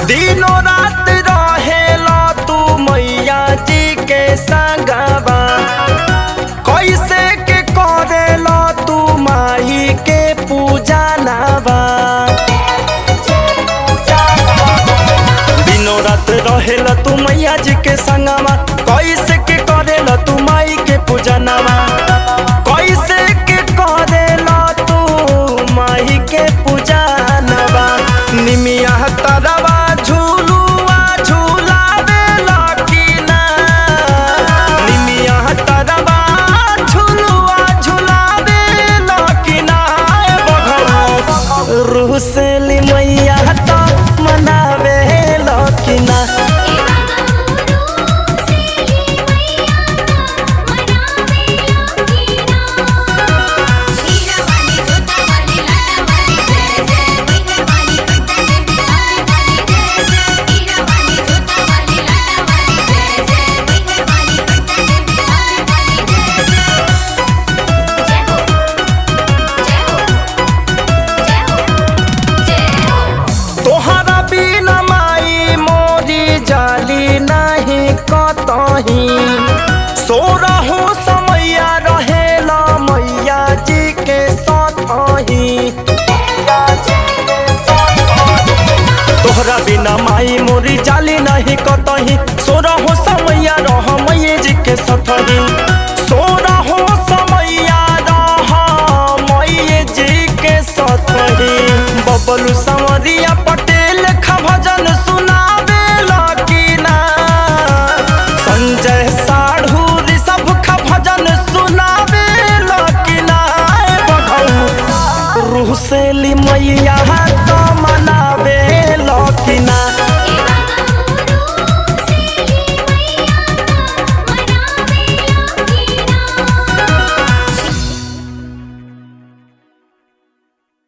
दिनो रात रहेला तू मैया जी के संगवा कैसे के करेला तू माही के पूजा नवा दिनो रात रहेला तू मैया जी के संगवा कैसे के करेला तू माई के पूजा नवा कैसे के करेला तू माई के पूजा नवा निमिया तरवा झूलुआ झूलावे लकीना निमिया तरवा झूलुआ झूलावे लकीना बघौ रूह से ली मैया तो मनावे लकीना तोहरा बिना माई मोरी जाली नहीं कतही सोरहो समैया रहेला मैया जी के सतही तोहरा बिना माई मोरी जाली नहीं कतही सोरहो समैया रह मैये जी के सतही सोरहो समैया रह मैये जी के सतही बबलू संवरिया पटेल खभजन सुनावे लकीना संजय साढ़ू ऋषभ खभजन सुनावे लकीना बघौ रूह से ली मैया